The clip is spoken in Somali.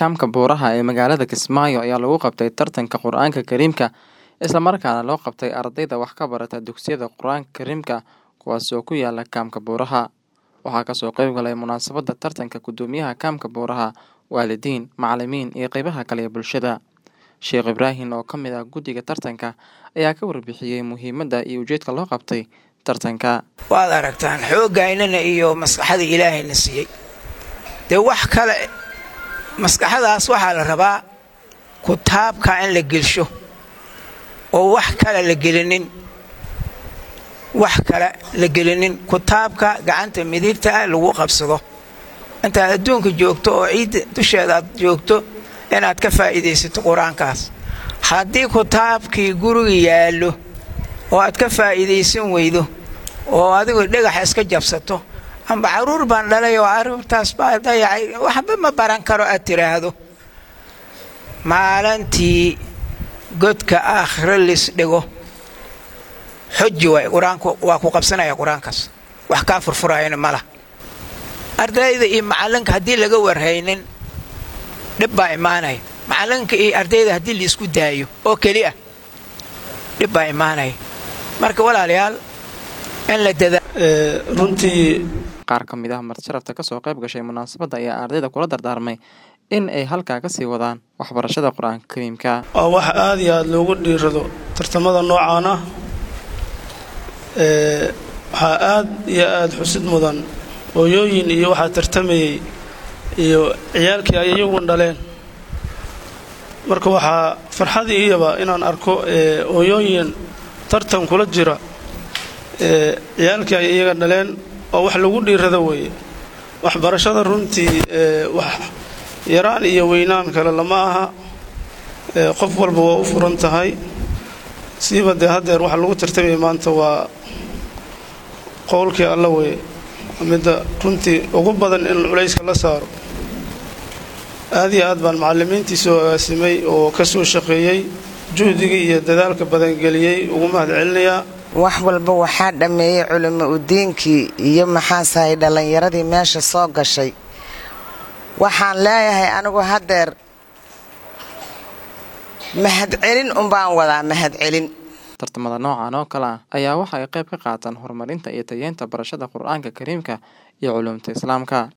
kaamka buuraha ee magaalada Kismaayo ayaa lagu qabtay tartanka Qur'aanka Kariimka isla markaana loo qabtay ardayda wax ka barata dugsiyada Qur'aanka Kariimka kuwaas oo ku yaala kaamka buuraha. Waxaa kasoo qayb galay munaasabada tartanka gudoomiyaha kaamka buuraha, waalidiin, macalimiin iyo qeybaha kale ee bulshada. Sheekh Ibrahin oo ka mid ah guddiga tartanka ayaa ka warbixiyey muhiimadda iyo ujeedka loo qabtay tartanka. waad aragtaan xooggaynana iyo maskaxda ilaahayna siiyey dee wax kale maskaxadaas waxaa la rabaa kutaabka in la gelsho oo wax kale la gelinin wax kale la gelinin kutaabka gacanta midigta ah lagu qabsado intaad adduunka joogto oo ciidda dusheeda aad joogto inaad ka faa'iidaysato qur-aankaas haddii kutaabkii guriga yaallo oo aad ka faa'iidaysan weydo oo adigu dhagaxa iska jabsato amba carruur baan dhalay oo carruurtaas baa dayacay waxba ma baran karo aad tidhaahdo maalintii godka aakhiro lis dhigo xoji waay qur-aanku waa ku qabsanaya qur-aankaas wax kaa furfurayana ma lah ardayda iyo macallinka haddii laga warhaynin dhib baa imaanaya macallinka iyo ardayda haddii laisku daayo oo keli ah dhib baa imaanaya marka walaalayaal in la dadaa runtii Qaar ka mid ah marti-sharafta kasoo qayb gashay munaasabadda ayaa ardayda kula dardaarmay in ay halkaa kasii wadaan waxbarashada Qur'aanka Kariimka. waa wax aad iyo aad loogu dhiirado tartamada noocaan ah ee waxaa aad iyo aad xusid mudan hooyooyin iyo waxaa tartamayey iyo ciyaalkii ay iyagun dhaleen marka waxaa farxad iyaba inaan arko ee hooyooyin tartan kula jira ee ciyaalkii ay iyaga dhaleen oo wax lagu dhiirado weeye waxbarashada runtii ee wax yaraan iyo weynaan kale lama aha ee qof walba waa u furan tahay siiba dee haddeer waxa lagu tartamaya maanta waa qowlkii alla weye midda runtii ugu badan in culayska la saaro aad iyo aad baan macallimiintii soo agaasimay oo ka soo shaqeeyey juhdigii iyo dadaalka badan geliyey ugu mahad celinayaa wax walba waxaa dhammeeyey culimo udiinkii iyo maxaasahay dhallinyaradii meesha soo gashay waxaan leeyahay anigu haddeer mahadcelin unbaan wadaa mahadcelin Tartamada noocan oo kale ah ayaa waxa ay qayb ka qaataan horumarinta iyo tayeynta barashada Qur'aanka Kariimka iyo culuumta Islaamka.